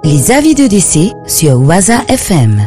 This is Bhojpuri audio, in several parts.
Les avis de décès sur Waza FM.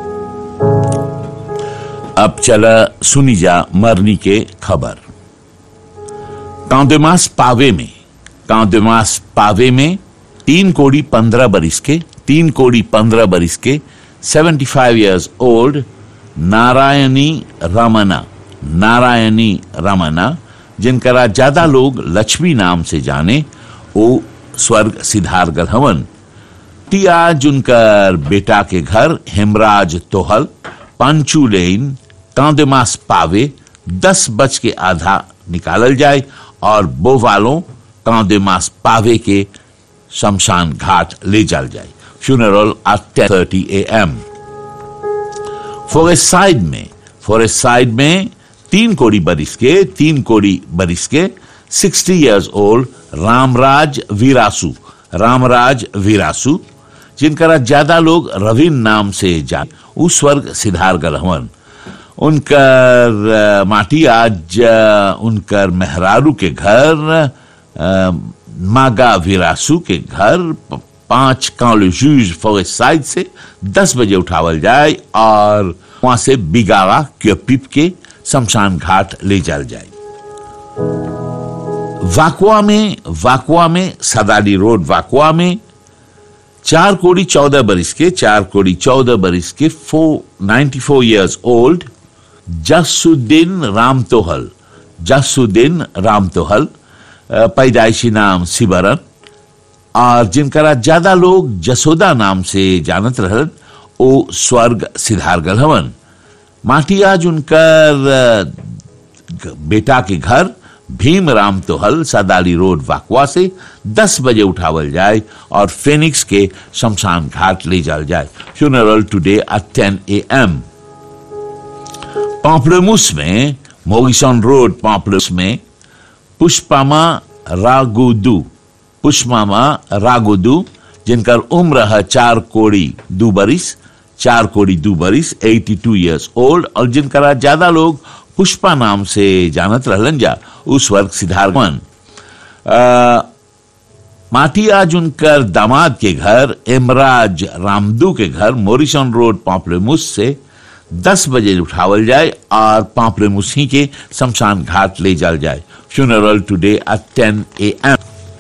अब चला सुनी जा मरनी के खबर कांदेमास पावे में कांदेमास पावे में तीन कोड़ी पंद्रह बरिस के तीन कोड़ी पंद्रह बरिस के seventy five years old Narayani Ramna Narayani Ramna जिनकरा ज्यादा लोग लक्ष्मी नाम से जाने वो स्वर्ग सिद्धार हवन ती आज उनकर बेटा के घर हेमराज तोहल पांचू लेन कांदेमास पावे दस बज के आधा निकालल जाए और बो वालों कांदेमास पावे के शमशान घाट ले जाल जाए funeral at ten thirty A M forest side में फॉरेस्ट साइड में तीन कोड़ी बरिस के तीन कोड़ी बरिस के sixty years old Ramraj Virasu Ramraj Virasu जिनका ज्यादा लोग रविन नाम से जान उस स्वर्ग सिद्धार हवन उनकर अ, माटी आज अ, उनकर मेहरारू के घर अ, मागा विरासू के घर प- पांच कांले जूज फॉरेस्ट साइड से दस बजे उठावल जाए और वहां से बिगावा क्योपिप के शमशान घाट ले जाल जाए वाकुआ में वाकुआ में सदाली रोड वाकुआ में चार कोड़ी चौदह बरिस के चार कोड़ी चौदह बरिस के four ninety four years old Jasuddin Ram Tohal Jasuddin Ram Tohal अ, पैदाइशी नाम सिबरन और जिनकरा ज्यादा लोग जसोदा नाम से जानत रहन ओ स्वर्ग सिद्धारगल हवन माटी आज उनकर अ, बेटा के घर भीम राम तोहल सदाली रोड वाकवा से 10 बजे उठावल जाए और फेनिक्स के शमशान घाट ले जाल जाए funeral today at 10 A M पापड़ेमुस में मोगिसन रोड पापड़ेमुस में पुष्पामा रागुदू पुष्पामा रागुदू जिनकर उम्र है चार कोड़ी दो बरिस चार कोड़ी दो बरिस 82 इयर्स ओल्ड और जिनका ज्यादा लोग पुष्पा नाम से जानत रहलन जा उस वर्ग सिद्धार्थवन माटी आज उनकर दामाद के घर इमराज रामदू के घर मोरिसन रोड पापड़ेमुस से 10 बजे उठावल जाए और पापड़ेमुसी के शमशान घाट ले जाल जाए funeral today at 10 A M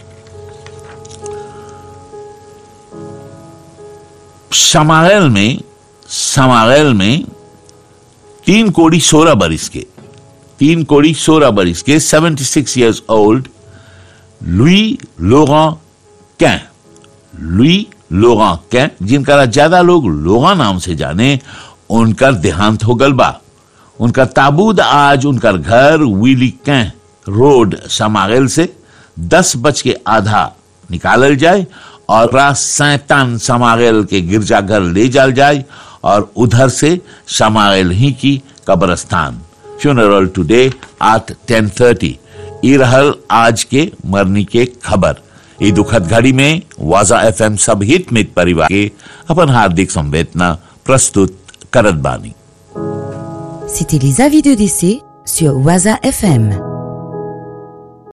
समागल में समागल में तीन कोड़ी सोलह बरिस के तीन कोड़ी सोलह बरिस के 76 इयर्स ओल्ड लुई लोगां कैं लुई लोगां कैं जिनका ज्यादा लोग लोगा नाम से जाने उनका देहांत हो गल बा उनका ताबूत आज उनका घर विली कैं रोड समागल से दस बज के आधा निकालल जाए और रात सैतान समागल के गिरजाघर ले जाल जाए और उधर से समागल ही की कब्रस्तान funeral today at ten thirty ये रहल आज के मरनी के खबर ये दुखद घड़ी में वाजा एफएम सब हित मित परिवार के अपन हार्दिक संवेदना प्रस्तुत करत बानी C'était les avis de décès sur Waza FM.